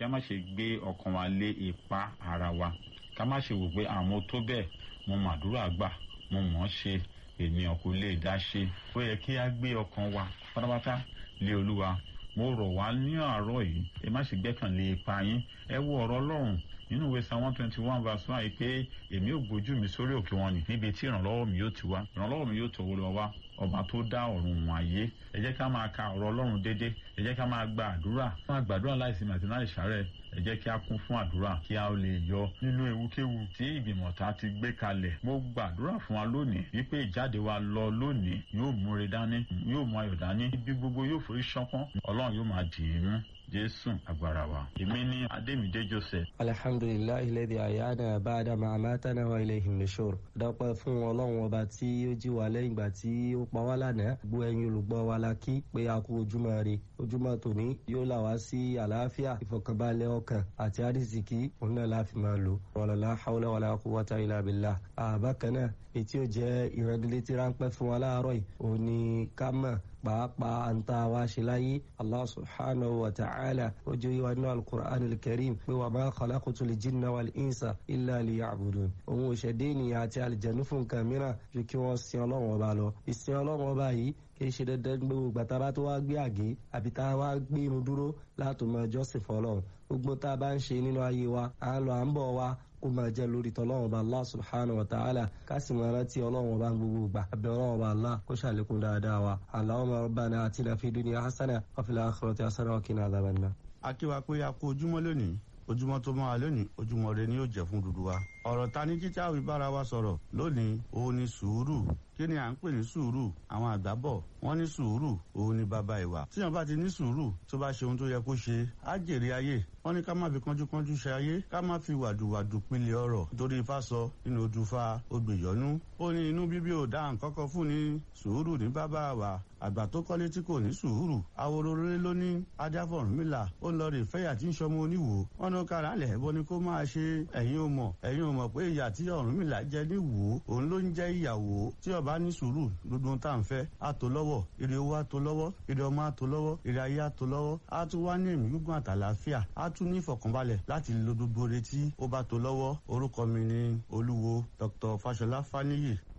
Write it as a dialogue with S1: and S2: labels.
S1: kí a má ṣe gbé ọkàn wa lé ipa ara wa ká má ṣe wò pé àwọn tó bẹ́ẹ̀ mo màdúrà gbà mo mọ̀ ọ́ ṣe ènìyàn kò lè dá ṣe ó yẹ kí a gbé ọkàn wa pátápátá lé olúwa mo rọ̀ wá ní àárọ̀ yìí ẹ má ṣe gbẹ́kànlé ipa yín ẹ wo ọ̀rọ̀ ọlọ́run nínú ìwé psalm one twenty one verse one yìí pé èmi ò gbójú mi sórí òkè wọn ni níbi tí ìrànlọ́wọ́ mi yóò ti wá ìrànlọ́wọ́ mi yóò tọwọ́ lọ wá ọba tó dá ọ̀run wọn ayé ẹ jẹ́ ká máa ka ọ̀rọ̀ ọlọ́run dédé ẹ jẹ́ ká máa gba àdúrà máa gbàdúrà láìsí màtí láì ṣàárẹ̀ ẹ jẹ́ kí a kún fún àdúrà kí a lè yọ nínú ewúkéwu tí ìgbìmọ̀ ta ti gbé kalẹ̀ mo gbàdúrà fún wa lónìí wípé ìjáde wa lọ lónìí yóò múre dání yóò mú ayọ̀ dání ibi gbogbo yóò forí ṣánpọ́n ọlọ́run yóò máa dì í mú jésù agbára wa èmi ní adémídé joseph.
S2: alhamdulilayi lẹ́dí àyáná báadà máa mátánà wa ilé ìhìnlẹ́sọ̀rọ̀ dọ́pẹ́ fún ọlọ́run ọba tí ó jí wa lẹ́yìn ìgbà tí ó pa wá lánàá gbọ́ ẹ̀yin olùgbọ́ wa la kí pé a kú ojúmọ́ rè ojúmọ́ tòní yóò là wá sí àlàáfíà ìfọ̀kànbalẹ̀ ọkàn àti àrísìkí òun náà láfi máa lò wàlálà haúlá wàlá quwwata illa billah àbákan náà ètí ò jẹ́ ìrẹ́nilétí ráńpẹ́ fún wa láàárọ̀ yìí òun ni ká mọ̀ pàápàá àǹtá wa ṣe láyé allah subhanahu wa ta'ala ó jẹ́ ìwà nínú alukur'an alkarim pé wà máa khalaqtu lil jinna wal insa illa liya'budun òun ò ṣẹ̀dé ènìyàn àti àlìjẹ̀nu fún nǹkan mìíràn ju kí wọ́n sin ọlọ́run ọba lọ ìsìn ọlọ́run ọba yìí kì í ṣe dandan gbogbo gbàtà bá tó wá gbé àgé àbí tá a wá gbé irun dúró láti mọ jọ́sìn fọlọ́run gbogbo tá a bá ń ṣe nínú ayé wa à ń lọ à ń bọ̀ wa kó máa jẹ́ lórí tọ́lọ́run ọba allah subhanahu wa ta'ala ká sì máa rántí ọlọ́run ọba gbogbo gbà àbẹ̀ ọlọ́run ọba allah kó ṣàlékún dáadáa wa allahumma rabbana atina fid dunya hasana wa fil akhirati hasana wa qina adhaban nar.
S3: akíwa pé a kú ojúmọ́ lónìí ojúmọ́ tó máa lónìí ojúmọ́ rẹ ni yóò jẹ́ fún dúdú wa. ọ̀rọ̀ ta ní kíkà wí bára wa sọ̀rọ̀ lónìí òun ni sùúrù kí ni à ń pè ní sùúrù àwọn àgbà bọ̀ wọ́n ní sùúrù òun ni bàbá ìwà tíyan bá ti ní sùúrù tó bá ṣe ohun tó yẹ kó ṣe á jèrè ayé wọ́n ní ká má fi kánjúkánjú ṣe ayé ká má fi wàdùwàdù pinlẹ̀ ọ̀rọ̀ nítorí ifá sọ nínú odùfà odòyọ́nú ó ní inú bíbí ò dá nǹkan kan fún ní sùúrù ní bàbá wa àgbà tó kọ́lé tí kò ní sùúrù awororore ló ní ajáfọ̀rúnmìlà ó lọ rè fẹ́yà tí ń sọmọ oníwò wọn ní kára lẹ̀ bọ́ ni kó máa ṣe ẹ̀yin ò mọ̀ ẹ̀yin ò mọ̀ pé ìyà tí ọ̀rúnmìlà jẹ ní wò ó òun ló ń jẹ́ ìyàwó tí ọba ní sùúrù gbogbo tá à ń fẹ́ á tó lọ́wọ́ ire owó á tó lọ́wọ́ ire ọmọ á tó lọ́wọ́ ire ayé á tó lọ́wọ́ á tún wá ní ẹ̀mí gígùn àtàlàáfíà á tún ní ìfọ̀kànbalẹ̀ láti lo gbogbo retí ó bá tó lọ́wọ́ orúkọ mi ni olúwo dr fashola faniyi